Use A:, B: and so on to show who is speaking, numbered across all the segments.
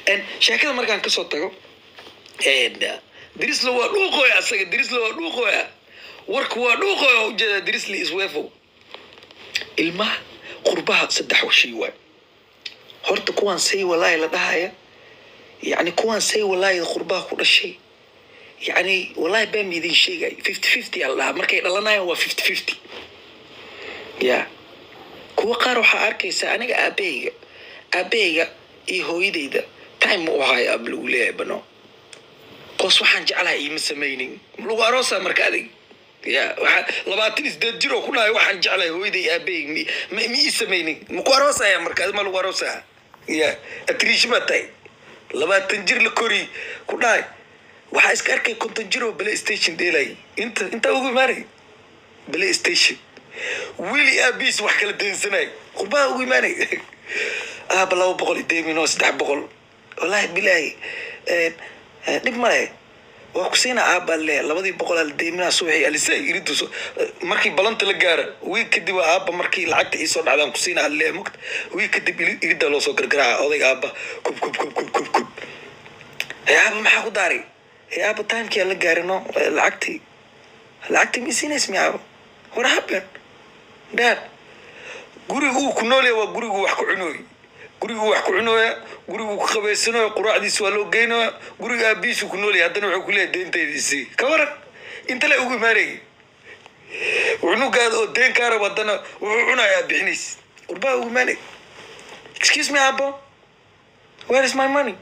A: sheekada markaan kasoo tago dirisla waa dhuuqoya asaga dirisla waa dhuuqoya warku waa dhuuqoya ujeeda dirisli isweefow ilmaha qurbaha saddex shay waay horta kuwaan say walaahi la dhahaya yacni kuwaan say walaahi qurbaha ku dhashay yacni walaahi baa miidin sheegay fifty fifty aa la dhahaa markay dhalanayaan waa fifty fifty ya kuwa qaar waxaa arkaysaa aniga aabahayga aabahayga iyo hooyadayda time ma u haayo ab lagu leeyahay bano qoos waxaan jeclahay iima samaynin lagu aroosaa marka adig ya waxaa labaatan isdeed jir oo ku dhahay waxaan jeclahay hooyaday aabahayg mi ma ma ii samaynin maku aroosaya marka adi ma lagu aroosaa ya atriish baa tahay labaatan jir la kori ku dhahay waxaa iska arkay konton jir oo play station dheelay inta intaa ugu imaanay play station wili aabiis wax kala deensanay qurbaha ugu imaanay aaba laba boqol iyo deemin oo saddex boqol wallaahi bilaahi dhib male waa kusiina aabaa le labadii boqol al deeminaa subaxii alisa iriduso markii balanta la gaara wiig kadib waa aaba markii lacagta iisoo dhacdaan kusiina alle mogta wiig kadib irida loo soo gargaraaca odayga aaba kub kub kub kub kub kub ee aaba maxaa ku daaray ee aaba timekii aan la gaarino lacagtii lacagtii ma isiinays mi aaba what happened dad gurigu uu ku noolya waa gurigu wax ku cunooy gurigu wax ku cunooya gurigu ku qabaysanayo quraacdiisa waa loo geynaya guriga aabiisu ku noolya haddana wuxuu ku leeyahay deentaydiisii ka waran inta le ugu imaanayay cunugaada oo deen kaa rabo haddana wuxuu cunayaa bixinays qurbaha ugu imaanay excuse me abo where is my money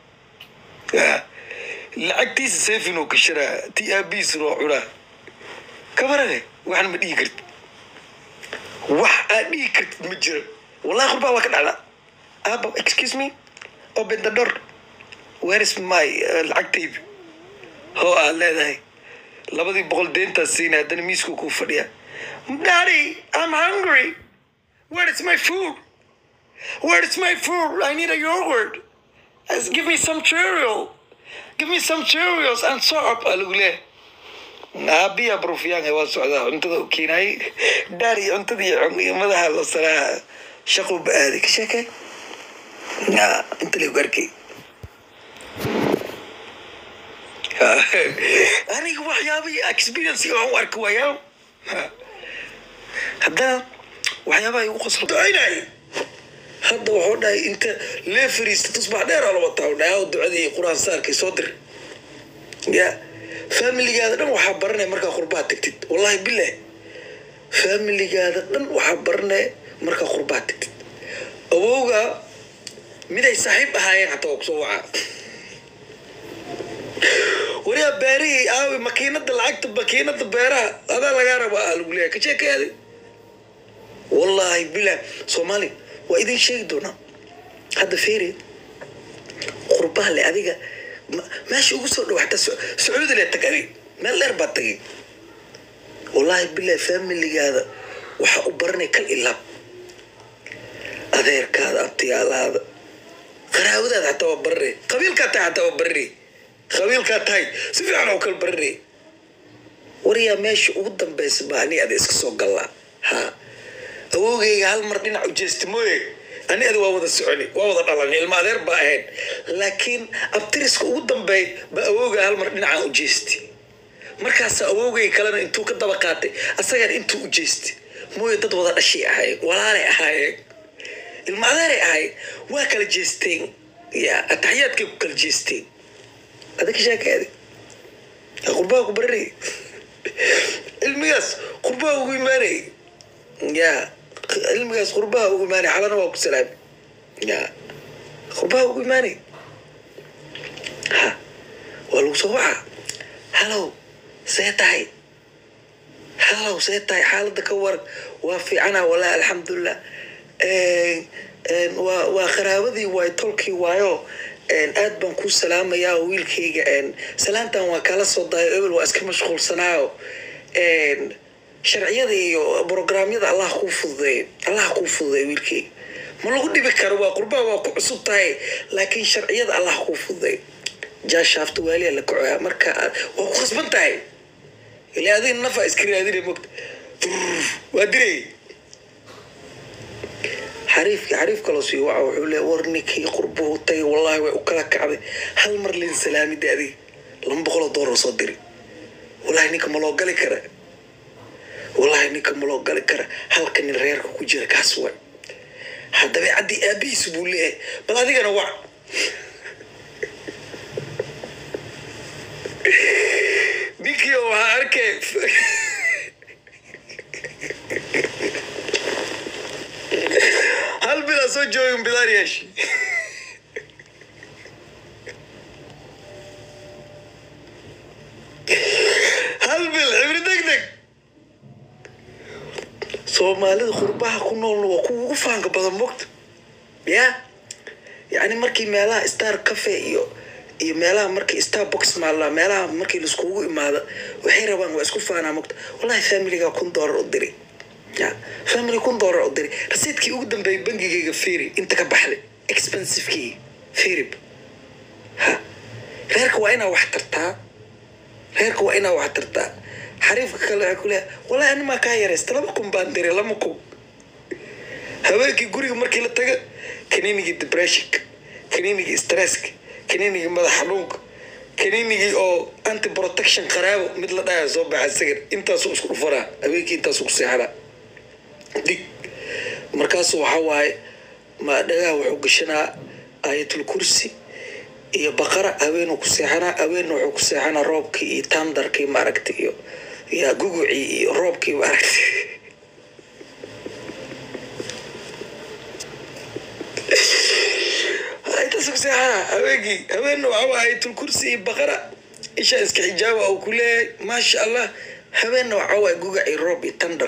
A: lacagtiisa safin oo kasharaa ti aabiisuna waa cunaa ka warane waxna ma dhihi kartid wax aad dhihi kartid ma jiro wallahi qurbaa waa ka dhacdaa aba excuse me open the door where is my lacagtayda hoo aad leedahay labadii boqol deentaa siinay haddana miisku kuu fadhiya daddy i'm hungry where is my food where is my food i need a yogurt give me some cereal give me some cereals and soap aa lagu leeyahay aabiya brufyaanga waa socdaa cuntada u keenayay dhaari cuntadii iyo madaxa la saraa shaquu ba aaday ka sheekay inta lagu arkay aniga waxyaabahii experience aan u arki waayaa haddana waxyaabaha igu qoslo ducaynay hadda wuxuu dhahay inta lee fariista tusbax dheer oo la wataa u dhahay ducadii qur-aan saarkii soo dir ya familigaada dhan waxaa baranaya markaa qurbaha tagtid wallahi bilah familigaada dhan waxaa baranaya markaa qurbaha tagtid awowga miday saaxiib ahaayeen hataa waa kusoo wacaa wariyaa beerihii aawi makiinada lacagta makiinada beeraha adaa lagaa raba ah lagu leeyahay ka sheekayaadi wallaahi bilah soomaali waa idin sheegi doonaa hadda feereed qurbaha le adiga meesha ugu soo dhow hataa sacuudi le tag adig meel dheer baa tagay wallaahi bilah familigaada waxaa u baranay kal ilaab adeerkaada abtiyaalaada qaraawadaada hataa waa barare qabiilkaa tahay hataa waa barare qabiilkaa tahay si fiican oo kale barare wariyaa meesha ugu dambeysa baa ani ada iska soo gallaa ha awowgayga hal mar dhinac ujeesti mooye ani ada waa wada soconi waa wada dhalan ilma adeer baa ahayd laakiin abtiriska ugu dambeey baa awowga hal mar dhinacaan ujeesti markaasa awowgay kalena intuu ka daba qaatay asagan intuu ujeesti mooye dad wada dhashay ahaayeen walaalay ahaayeen ilma adeeray ahayd waa kala jeesteen ya ataxiyaadkay ku kala jeesteen adaka sheekaadi qurbaha ku baranay cilmigaas qurbaha ugu imaanay ya cilmigaas qurbaha ugu imaanay xalana waa ku salaami ya qurbaha ugu imaanay ha waa lagu soo waca halow see tahay halow see tahay xaaladda ka waran waa fiicana wallahi alxamdulilah waa waa qaraabadii waay tolkii waayo aad baan kuu salaamayaa oo wiilkayga salaantan waa kala soo dayo ebel waa iska mashquulsanaayo sharciyada iyo brograamyada allah kuu fududeey allah kuu fududeey wiilkayga ma lagu dhibi karo waa qurbaha waa ku cusub tahay laakiin sharciyada allah kuu fududeey jaashaafta waaliya la kacoya marka waa ku khasban tahay ila adiga nafa iska raadina mogta waa diray xariifkii xariif kaloo sii waca wuxuu leeya war ninkii qurbuhu tagay wallahi way u kala kacday hal mar lin salaamida adiga laba boqoloo doolar soo diri wallahi ninka ma loo gali kara wallahi ninka ma loo gali kara halka nin reerka ku jira kaas way haddaba caddii aabihiisu buu leeyahay bal adigana wac ninkii waxaa arkay hal bilaa soo joogin bidaar yeeshi hal bil cibri deg deg soomaalida qurbaha ku noolna waa kuwa ugu faanka badan mogta ya yacni markii meelaha star cafe iyo iyo meelaha markii starbox maalla meelaha markii laiskugu imaado waxay rabaan waa isku faanaa mogta wallahi familiga kun doolar u diri ya family kun doolar u diri rasiidkii ugu dambeeyay bangigayga firi inta ka baxday expensivekii firib ha reerka waa inaa wax tartaa reerka waa inaa wax tartaa xariifka kale waxay ku leeyahay wallahi animaa kaa yaraysta laba kun baan diray lama kun habeenkii guriga markii la taga kaniinigii depressionka kaniinigii stresska kaniinigii madax xanuunka kaniinigii oo anti protection qaraabo mid la dhahaya soo baxa sagar intaasuu isku dhufanaa habeenkii intaasuu ku seexanaa dig markaasu waxaa waaye ma dhagaha wuxuu gashanaa aayatul kursi iyo baqara haweenuu ku seexanaa haweenna wuxuu ku seexanaa roobkii iyo tandarkii maaragta iyo iyo gugucii iyo roobkii maaragta intaas ku seexanaa haweenkii haweenna waxaa waaye aayatul kursi iyo baqara isha iska xijaaba uu ku leeyahay maasha allah haweenna waxaa waaye gugac iyo roob iyo tandar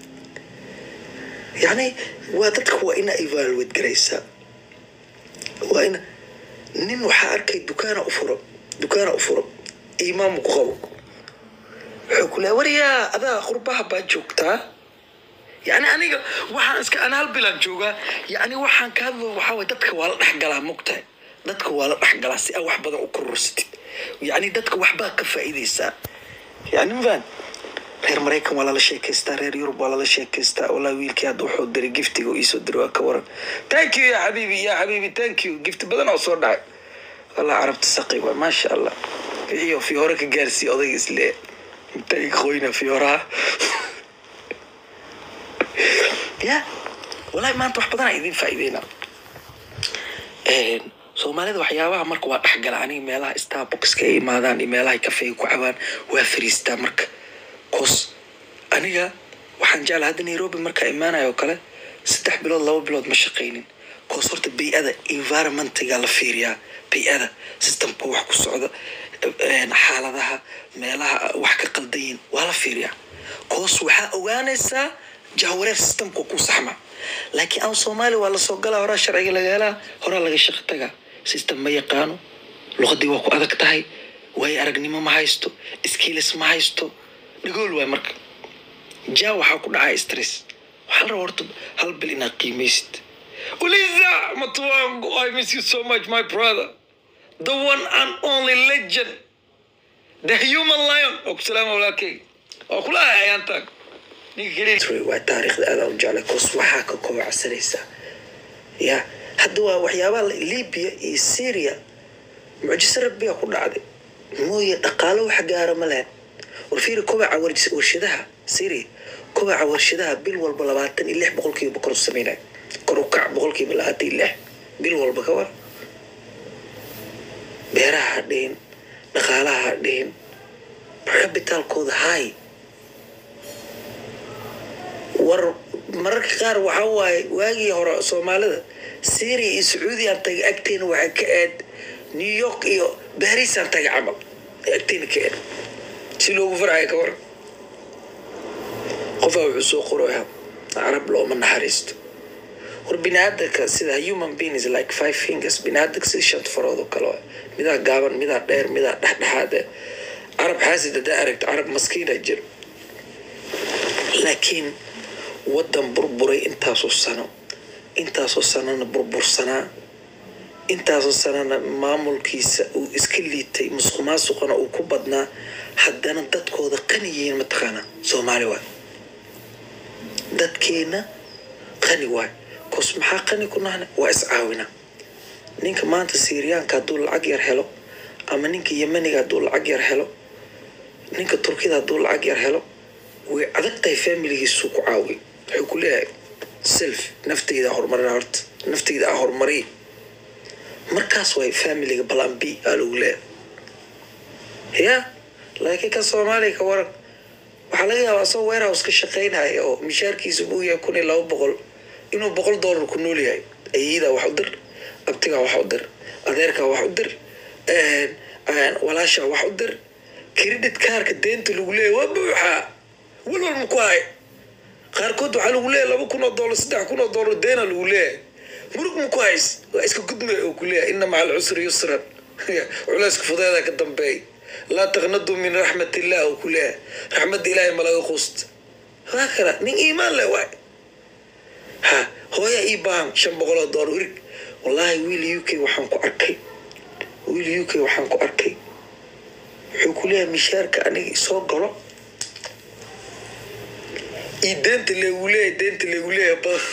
A: yani waa dadka waa inaa evaluate garaysaa waa ina nin waxaa arkay dukaana u furo dukaana u furo imaamu ku qabo wuxuu ku leeya waryaa adaa qurbaha baa joogtaa yani aniga waxaan iska ana hal bilaan joogaa yani waxaan ka hadlo waxaa waye dadka waa la dhexgalaa mogtahay dadka waa la dhexgalaa si aa wax badan u korursatid yani dadka waxbaa ka faa'iidaysaa yani mafaan reer maraykan waa lala sheekaystaa reer yurub waa lala sheekaystaa wallahi wiilkii hadda wuxuu diray giftiga uu iisoo diray waa ka waran thank you ya xabiibi ya xabiibi thank you gifti badan oo soo dhacay wallah carabta saqi waa maasha allah iyo fiyoore ka gaarsii odayga islee intay qoyna fiyooraha ya wallahi maanta wax badanaa idin faa'iideynaa soomaalida waxyaabaha marka waa dhexgala aniga meelaha starboxka ay imaadaan iyo meelaha kafeega ku cabaan waa fariistaa marka cos aniga waxaan jeclaa hadda nairobi markaa imaanayo oo kale saddex bilood laba bilood ma shaqaynin cos horta bay-ada environmentiga la fiiriyaa bay-ada systemka wax ku socda xaaladaha meelaha wax ka qaldayin waa la fiiriyaa cos waxaa ogaanaysaa jahwareer systemka ku saxma laakiin aan soomaaliya waa lasoo galaa horaa sharciga laga helaa horaa laga shaqo tagaa system ma yaqaano luqadii waa ku adag tahay waayo aragnimo ma haysto skills ma haysto dhagool waay marka ja waxaa ku dhacaya stress waxaa la rabaa horta hal bil inaad qiimaysid uliza matuwango i miss you so much my brother the one and only legend the human lion oo ku salaama walaalkeyga oo kula ahay ayaantaag ninka keliya waa taariikhda aadaan u jeclay kos waxaa ka kobacsanaysaa ya hadda waa waxyaabaha libya iyo syria mucjiso rabbiga ku dhacday mooye dhaqaalo wax gaara ma lehen warfiiri kobaca warshadaha syria kobaca warshadaha bil walba labaatan iyo lix boqolkiiba kor u sameynaya kor u kac boqolkiiba labaatan iyo lix bil walba ka war beeraha ha dhihin dhaqaalaha ha dhihin cabitaalkooda hay war mararka qaar waxaa waaye waagii hore soomaalida syria iyo sacuudiyan tagay agteena waxaa ka aad new york iyo barisaan tagay camal agteena ka aad si loogu farxaya ka waran qofaa wuxuu soo qoraya carab looma naxariisto war biniaadanka sida human being is like five fingers biniaadanka sida shant farood oo kale waay midaa gaaban midaa dheer midaa dhexdhexaad eh carab xaasid hadaa aragto carab maskiina jiro laakiin waddan burburay intaasoo sano intaasoo sanona burbursanaa intaasoo sanana maamulkiisa uu iska liitay musuq maasuqana uu ku badnaa haddana dadkooda qani yihiin mataqaanaa soomaali waay dadkeena qani waay because maxaa qani ku nahne waa iscaawina ninka maanta syriyaanka hadduu lacag yar helo ama ninka yemeniga hadduu lacag yar helo ninka turkida hadduu lacag yar helo way adag tahay familigiisuu ku caawiy wuxuu ku leeyahay self nafteyda horumarina horta nafteyda a horumariy markaas way familiga balan b aa lagu leeyahay ya laakiin ka soomaaliya ka waran waxaa laga yaabaa asagoo warehouse ka shaqaynaya oo mishaarkiisa buu yahay kun iyo laba boqol inuu boqol dollar ku nool yahay ayeyidaa wax u dir abtigaa wax u dir adeerkaa wax u dir walaashaa wax u dir credit kaarka deenta lagu leeyahy waa buuxaa walwal ma ku hay qaarkood waxaa lagu leeyahy laba kun oo dollar saddex kun oo dollar deena lagu leeyahay murug ma ku hays waa iska gudmay oo ku leeyahay ina maca alcusri yusran culayska fudeeda ka dambeey laa taqnadu min raxmat illah oo ku leeyahay raxmadda ilaahay ma laga quusta waa kala nin iimaan leh waay ha hooya ii baahan shan boqol oo dollar wirig wallaahi wiil u k waxaan ku arkay wiil u k waxaan ku arkay wuxuu ku leeyahay mishaarka aniga isoo galo iyo deenta leegu leeyahay deenta leegu leeyahay badan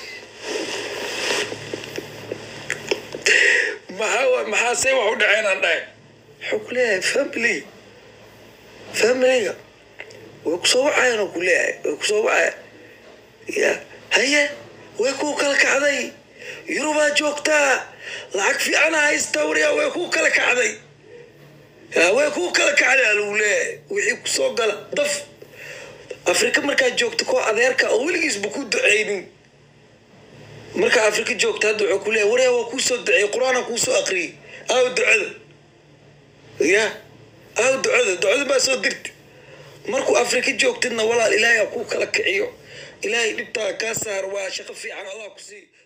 A: maxaa maxaa say wax u dhaceen aan dhahay wuxuu ku leeyahay family familiga way kusoo wacayaan oo ku leeyahay way kusoo wacaya ya haye way kuu kala kacday yurubaa joogtaa lacag fiicana haysta wariya way kuu kala kacday way kuu kala kacday aa lagu leeyahay wixii kusoo gala daf afrika markaad joogto koo adeerka oo weligiisba ku duceynin markaa afrika joogta hadda wuxuu ku leeyahy waryaa waa kuusoo duceeyey qur-aana kuusoo aqriyey aaw ducada ya aaw ducada ducada baa soo dirti markuu afrika joogtidna walaal ilaahay ha kuu kala kiciyo ilaahay dhibtaa kaa saar waa shaqo fiican allah ku sii